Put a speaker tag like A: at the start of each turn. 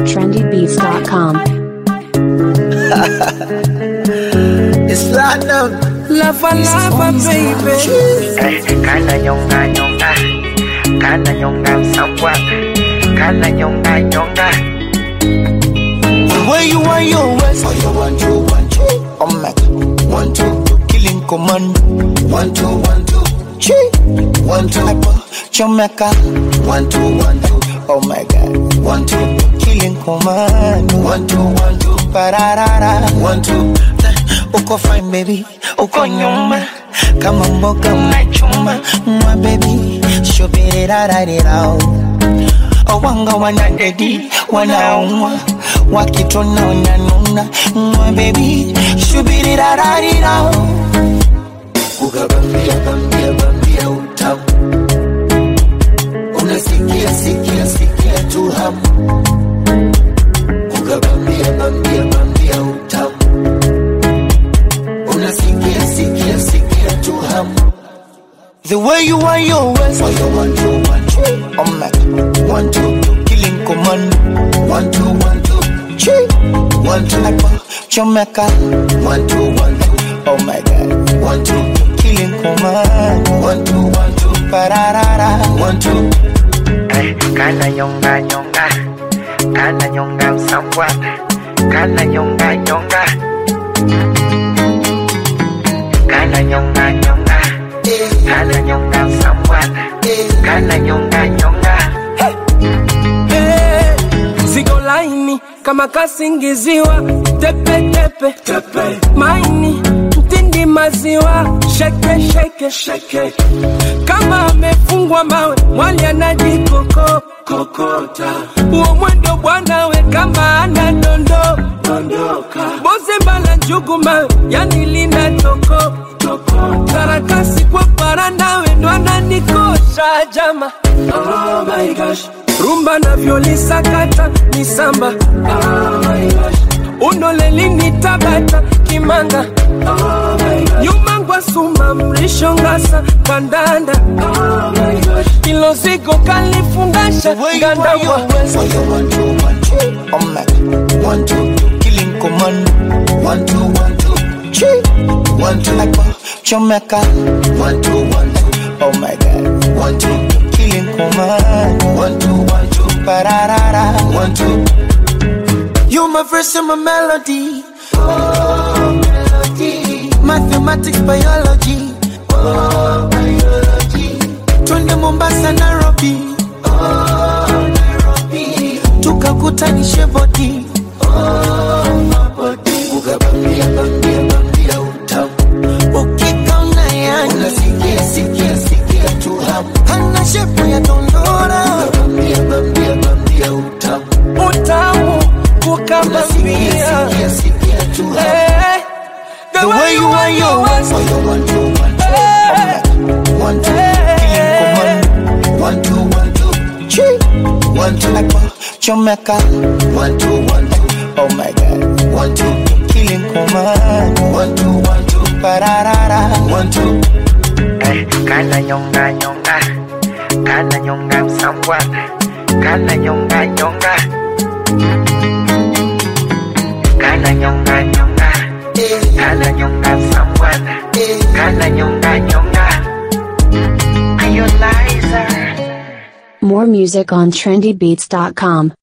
A: trendybeats.com.
B: It's platinum.
C: Lava lava baby
D: Eh, Kana nyonga nyonga Kana nyonga msambwa Kana nyonga nyonga
B: The way you want your waist. Oh, you want to, want to. Oh, my. One, two. Killing command. One, two, one, two. Chi. One, two. Jamaica. One, two, one, two. Oh, my God. One, two. Killing command. One, two, one, two. Pararara. One, two. Uko fine baby, uko nyuma kama mboga mnachuma mwa baby, shubirirarirao wanga wanadedi wanaumwa wakitona wananuna mwa bebi shubirirarirao ukabambia bambia bambia utamu unasikia sikia sikia tu hamu ukabambia bambia bambia utamu unasikia sikia sikia tu hamu The way you want your waist Oh, you want to, want to Oh, my One, two, killing command One, two, one, two Chi One, two, Jamaica One, two, one, two Oh, my God One, two, killing command One, two, one, two Pararara One, two
D: Eh, Kana nyonga nyonga Kana nyonga msambwa Kana nyonga nyonga Kana nyonga nyonga Kana nyonga msambwa Kana nyonga nyonga
C: Eh, Ziko laini kama kasingiziwa tepe tepe, tepe. maini mtindi maziwa sheke sheke, sheke. kama amefungwa mawe mwali anajikoko kokota uo mwendo bwana we kama ana dondo dondoka boze mbala njugu mawe yani lina toko karakasi kwa para nawe ndo ananikosha jama oh my gosh rumba navyolisakata ni samba oh my gosh unolelini tabata kimanga oh my gosh nyuma ngwa suma mrisho ngasa kandanda oh my gosh ilo zigo kalifungasha
B: The way you want
C: ngandabwa
B: your waist Oh, you want to, want to Oh, my One, two, killing command One, two, one, two Chi One, two, Jamaica One, two, one, two Oh, my God One, two, killing command One, two, one, two Pararara One, two You my verse and my melody Oh, melody Mathematics, biology Oh, biology Twende Mombasa, Nairobi Oh, Nairobi Tukakutanishe body ukabambia bambia bambia utamu ukikaona yani unasikia sikia sikia tu hamu hana shepu ya dondora ukabambia bambia bambia utamu
C: utamu
B: unasikia
C: kukabambia
B: sikia sikia tu hamu
C: Eh,
B: the way you want your waist oh you want to want to one two killing command one two one two chi one two Jamaica one two one two oh my god one two killing command one two one two pararara one two
D: Eh, Kana nyonga nyonga Kana nyonga msambwa Kana nyonga nyonga Kana nyonga nyonga Kana nyonga msambwa Kana nyonga nyonga Are you liar?
A: More music on trendybeats.com.